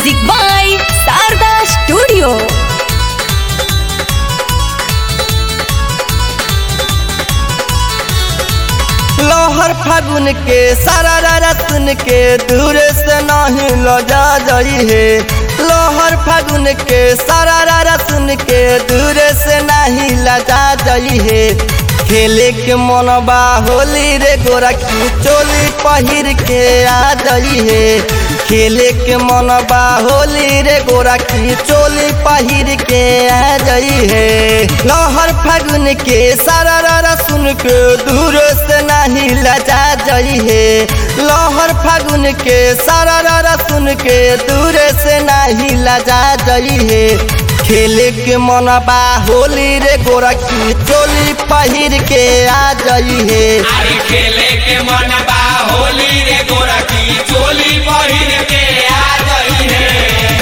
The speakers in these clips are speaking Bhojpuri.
Music by Sarda Studio. लोहर फागुन के सारा रारा सुन के दूर से नहीं लो जा जाई है लोहर फागुन के सारा रारा सुन के दूर से नहीं लजा जाई है खेले के मनबा होली रे गोरा की चोली पहिर के आ जाई है खेले के मनबा होली रे गोरा की चोली पहिर के आ जाई है लोहर फागुन के सारा रारा सुन के दूर से नहीं लजा जाई है लोहर फागुन के सारा रारा सुन के दूर से नहीं लजा जाई है खेले के मनबा होली रे गोरा की चोली पहिर के आ जाई है आई खेले के मन बा होली रे गोरा की चोली पहिर के आ गई है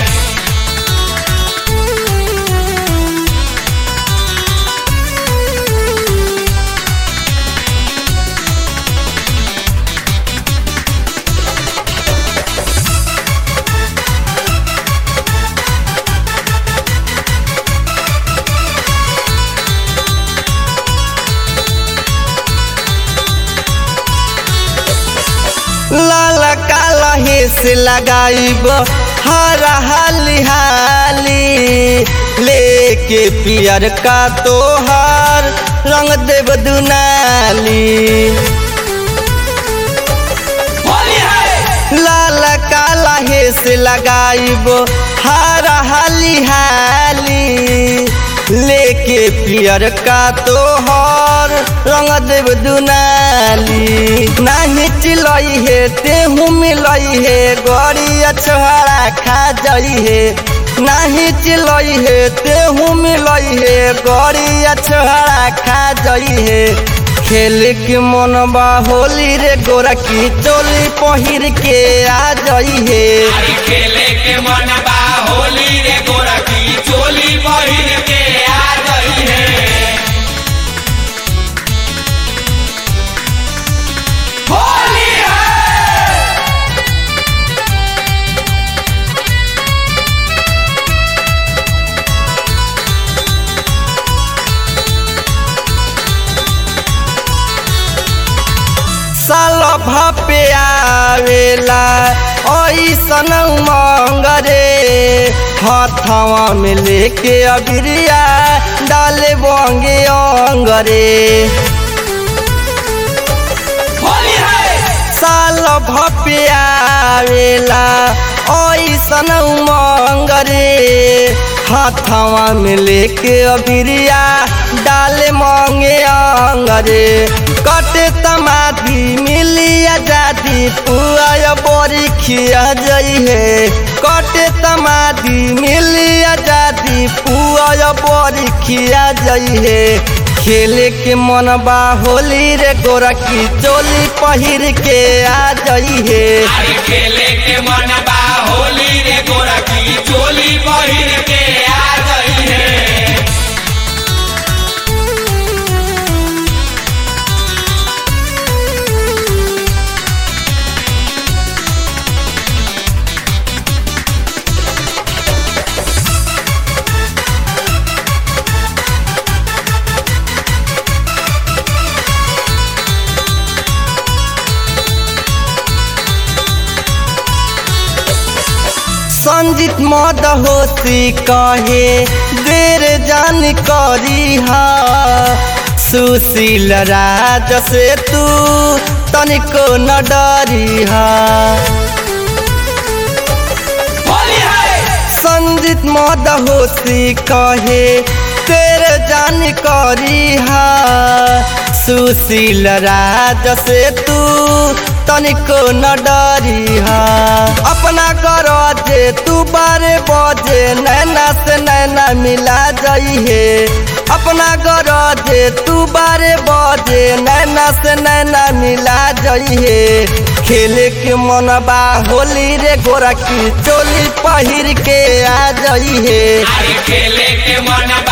लाल काला हिस लगाइब हरा हाली हाली लेके पियर का तोहार रंग देव दुनाली होली है लाल काला हिस लगाइब हरा हाली हाली लेके पियर का तोहर रंग देव दुनाली नाही चिलई हे तेहू मिलई हे गड़ी छोहरा खा जई हे नाही चिलई हे तेहू मिलई हे गड़ी छोहरा खा जई हे खेल के मनबा होली रे गोरा की चोली पहिर के आ जई हे आई खेले के मन बा होली रे गोरा की चोली पहिर के आ गई है होली है साल भापे आवेला ऐसन उमंग रे हथवा में लेके अबिरिया डाले बंगे अंग रे होली है साल भपे आवेला ऐसन उमंग रे हाथवा में लेके अबिरिया डाले मांगे अंग रे कटे तमाधी मिली आजादी पुआ बड़ी खिया जई है कटे तमाधी मिली आजादी पुआ बड़ी खिया जई है खेले के मनबा होली रे गोरा की चोली पहिर के आ जई है आई खेले के मन बा होली रे गोरा की चोली पहिर के आ गई है संजीत मद होती कहे देर जान करी हा सुशील राज से तू तनिको न डरी हा होली है संजीत मद होती कहे तेरे जान करी हा सुशील राज से तू तनिको न डरी हा अपना करो जे तू बारे बजे नैना से नैना मिला जई है अपना करो जे तू बारे बजे नैना से नैना मिला जई है खेले के मनबा होली रे गोरा की चोली पहिर के आ जई है आई खेले के मन